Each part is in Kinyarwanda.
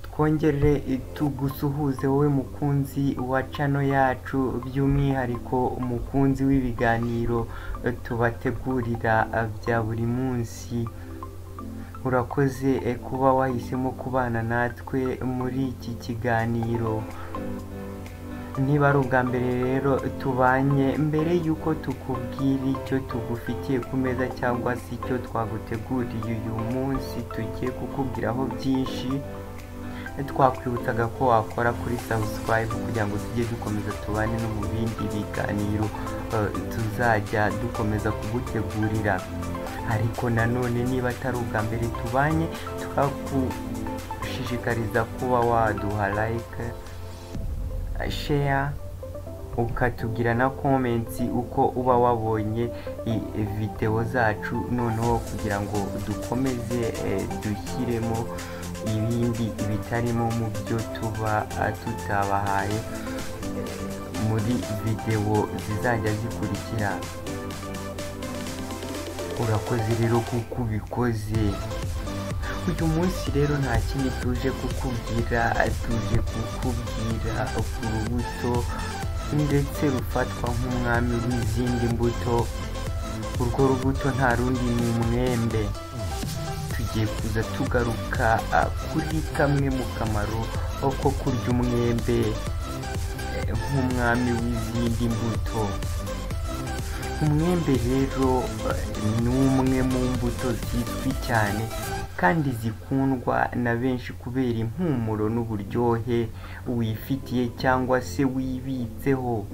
twongere tugusuhuze wowe mukunzi wa channel yacu by'umwihariko umukunzi w'ibiganiro tubategurira bya buri munsi urakoze kuba wahisemo kubana natwe muri iki kiganiro niba ari ubwa mbere rero tubanye mbere y'uko tukubwira icyo tugufitiye ku meza cyangwa se icyo twaguteguriye uyu munsi tugiye kukubwiraho byinshi twakwibutsaga ko wakora kuri subscribe kugira ngo tujye dukomeza tubane no mu bindi biganiro tuzajya dukomeza kugutegurira ariko nanone niba atari ubwa mbere tubanye twagushishikariza kuba waduha like share ukatubwira na comments uko uba wabonye videwo zacu noneho kugira ngo dukomeze dushyiremo ibindi bitarimo mu byo tuba tutabahaye muri videwo zizajya zikurikira urakoze rero kuko ubikoze uyu munsi rero nta kindi tuje kukubwira tuje kukubwira ku rubuto ndetse rufatwa nk'umwami w'izindi mbuto urwo rubuto nta rundi ni umwembe tugiye kuza tugaruka kuri kamwe mu kamaro ko kurya umwembe nk'umwami w'izindi mbuto umwembe rero ni umwe mu mbuto zizwi cyane kandi zikundwa na benshi kubera impumuro n'uburyohe wifitiye cyangwa se wibitseho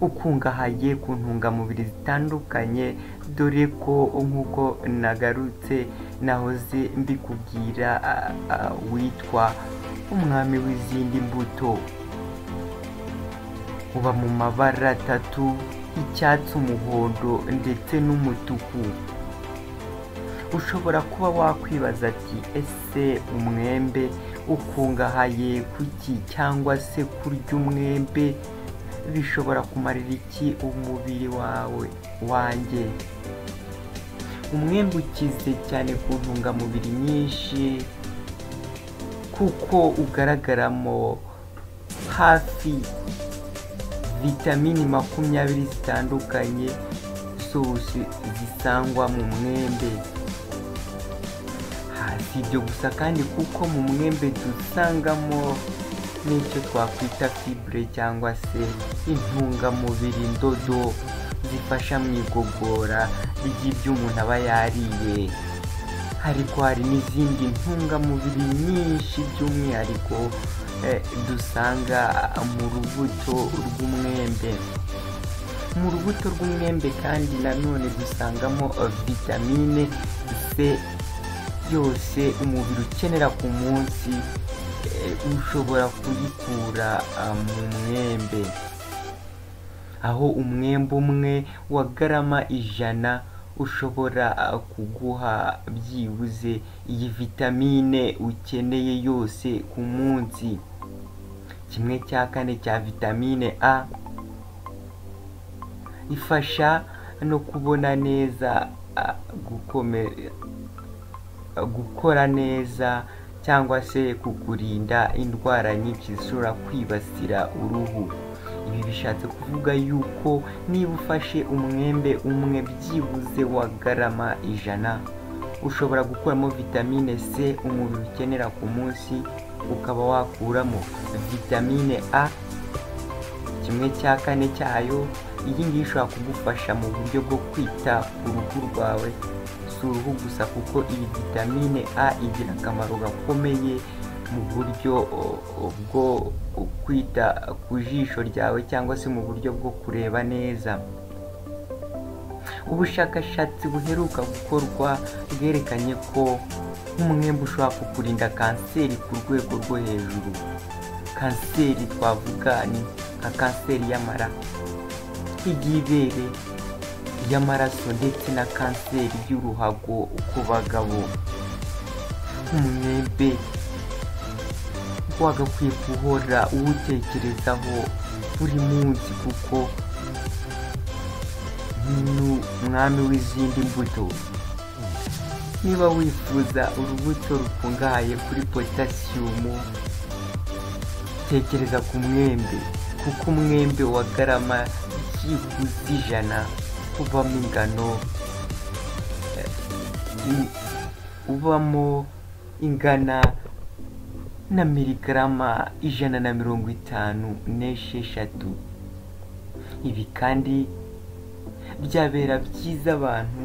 ukungahaye ku ntungamubiri zitandukanye dore ko nk'uko nagarutse nahoze mbikubwira witwa umwami w'izindi mbuto uba mu mabara atatu icyatsi umuhondo ndetse n'umutuku ushobora kuba wakwibaza ati ese umwembe ukungahaye kuki cyangwa se kurya umwembe bishobora kumarira iki umubiri wawe wanjye umwembe ukize cyane ku ntungamubiri nyinshi kuko ugaragaramo hafi vitamini makumyabiri zitandukanye zose zisangwa mu mwembe si ibyo gusa kandi kuko mu mwembe dusangamo n'icyo twakwita fibure cyangwa se intungamubiri ndodo zifasha mu igogora ry'ibyo umuntu aba yariye ariko hari n'izindi ntungamubiri nyinshi by'umwihariko dusanga mu rubuto rw'umwembe mu rubuto rw'umwembe kandi nanone dusangamo vitamine c yose umubiri ukenera ku munsi ushobora kuyikura mu mwembe aho umwembe umwe wa garama ijana ushobora kuguha byibuze iyi vitamine ukeneye yose ku munsi kimwe cya kane cya vitamine a ifasha no kubona neza gukora neza cyangwa se kukurinda indwara nyinshi zishobora kwibasira uruhu ibi bishatse kuvuga yuko niba ufashe umwembe umwe byibuze wa garama ijana ushobora gukuramo vitamine c umubiri ukenera ku munsi ukaba wakuramo vitamine a kimwe cya kane cyayo iyi ngiyi ishobora kugufasha mu buryo bwo kwita ku ruhu rwawe si uruhu gusa kuko iyi vitamine a igira akamaro gakomeye mu buryo bwo kwita ku jisho ryawe cyangwa se mu buryo bwo kureba neza ubushakashatsi buheruka gukorwa bwerekanye ko umwembe ushobora kukurinda kanseri ku rwego rwo hejuru kanseri twavuga ni nka kanseri y'amara y'ibere y'amaraso ndetse na kanseri y'uruhago ku bagabo umwembe wagakwiye guhora uwutekerezaho buri munsi kuko ni umwami w'izindi mbuto niba wifuza urubuto rukungahaye kuri potasiyumu tekereza ku mwembe kuko umwembe wa garama byibuze ijana uvamo ingano eh, in- ubamo ingana na miligarama ijana na mirongo itanu n'esheshatu ibi kandi byabera byiza abantu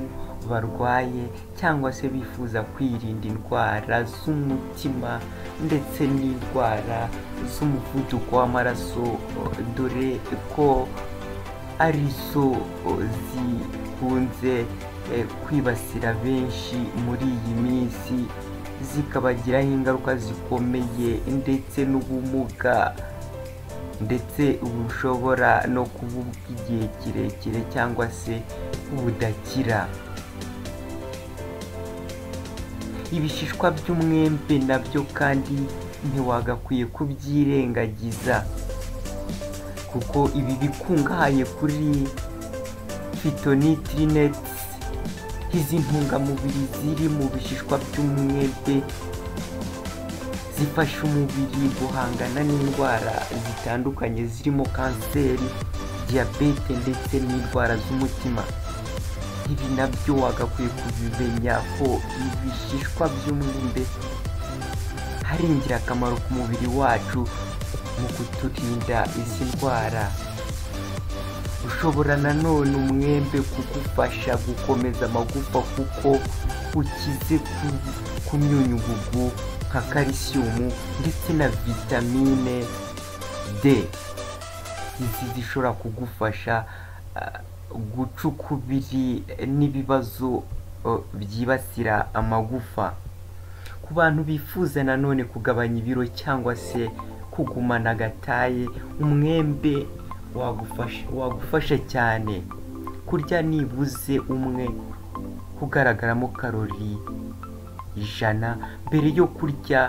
barwaye cyangwa se bifuza kwirinda indwara z'umutima ndetse n'indwara z'umuvuduko w'amaraso dore ko arizo zikunze eh, kwibasira benshi muri iyi minsi zikabagiraho ingaruka zikomeye ndetse n'ubumuga ndetse bushobora no kuba ubw'igihe kirekire cyangwa se budakira ibishishwa by'umwembe nabyo kandi ntiwagakwiye kubyirengagiza kuko ibi bikungahaye kuri fitonitrinet izi ntungamubiri ziri mu bishishwa by'umwembe zifasha umubiri guhangana n'indwara zitandukanye zirimo kanseri diyabete ndetse n'indwara z'umutima ibi nabyo wagakwiye kubimenya ko ibishishwa by'umwembe ari ingirakamaro ku mubiri wacu mu kuturinda izi ndwara ushobora nanone umwembe kugufasha gukomeza amagufa kuko ukize ku, ku myunyugugu nka kalisiyumu ndetse na vitamine D izi zishobora kugufasha ah, guca ukubiri n'ibibazo eh, byibasira amagufa ku bantu bifuza nanone kugabanya ibiro cyangwa se kugumana agataye umwembe wagufasha, wagufasha cyane kurya nibuze umwe kugaragaramo karori ijana mbere yo kurya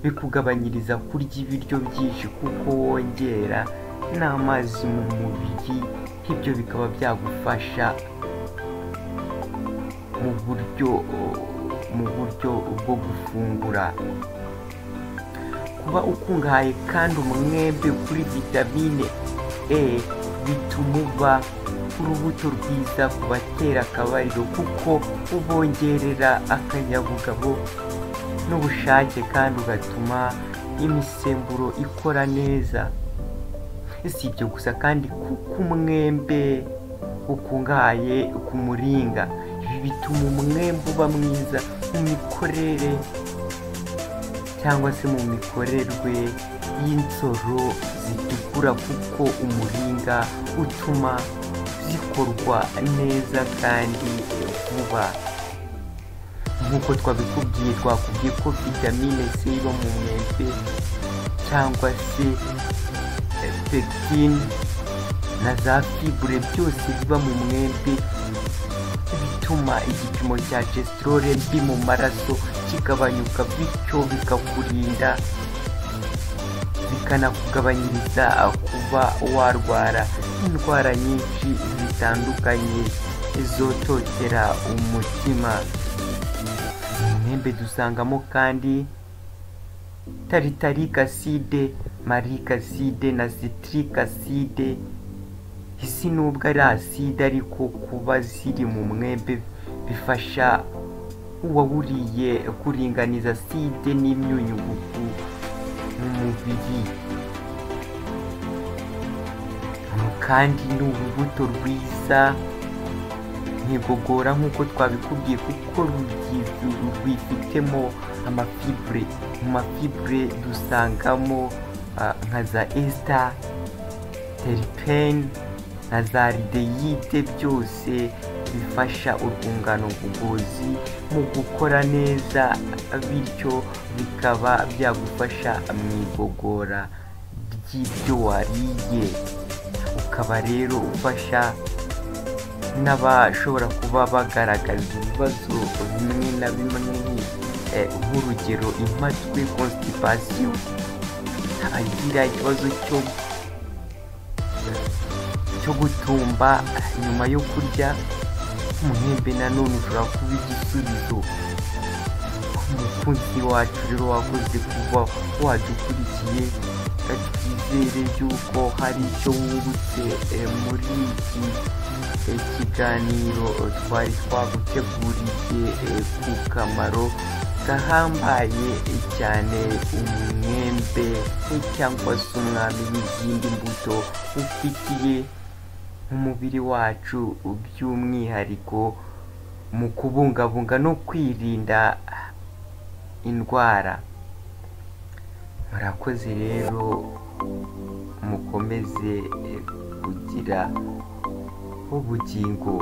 bikugabanyiriza kurya ibiryo byinshi kuko wongera n'amazi mu mubiri ibyo bikaba byagufasha mu buryo mu buryo bwo gufungura kuba ukungahaye kandi umwembe kuri vitamine E bituma uba urubuto rwiza ku batera akabariro kuko ubongerera akanyabugabo n'ubushake kandi ugatuma imisemburo ikora neza si ibyo gusa kandi kuko umwembe ukungahaye ku muringa ibi bituma umwembe uba mwiza mu mikorere cyangwa se mu mikorerwe y'insoro zitukura kuko umuringa utuma zikorwa neza kandi vuba nk'uko twabikubwiye twakubwiye ko vitamine C iba mu mwembe cyangwa se pekine na za fibre byose biba mu mwembe bituma igipimo cya testrore mbi mu maraso kigabanyuka bityo bikakurinda bikanakugabanyiriza kuba warwara indwara nyinshi zitandukanye zototera umutima mu mwembe dusangamo kandi taritarike aside marike aside na citric aside isi nubwo ari aside ariko kuba ziri mu mwembe bifasha uwawuriye kuringaniza aside n'imyunyugugu mu mubiri kandi ni urubuto rwiza ntigogora nk'uko twabikubwiye kuko rugize rwifitemo amafibure mu mafibure dusangamo ah, nka za esita teripeni na za rideyide byose bifasha urwungano ngogozi mu gukora neza bityo bikaba byagufasha mu igogora ry'ibyo wariye ukaba rero ufasha n'abashobora kuba bagaragaza ibibazo bimwe na bimwe eh, nk'urugero impatwe constipation abagira ikibazo cyo cyo gutumba nyuma yo kurya umwembe nanone ushobora kuba igisubizo mukunzi wacu rero wakoze kuba wadukurikiye twizere yuko hari icyo wungutse eh, muri iki eh, kiganiro twari twaguteguriye eh, ku kamaro gahambaye cyane umwembe cyangwa se umwami n'izindi mbuto ufitiye umubiri wacu by'umwihariko mu kubungabunga no kwirinda indwara murakoze rero mukomeze eh, kugira ubugingo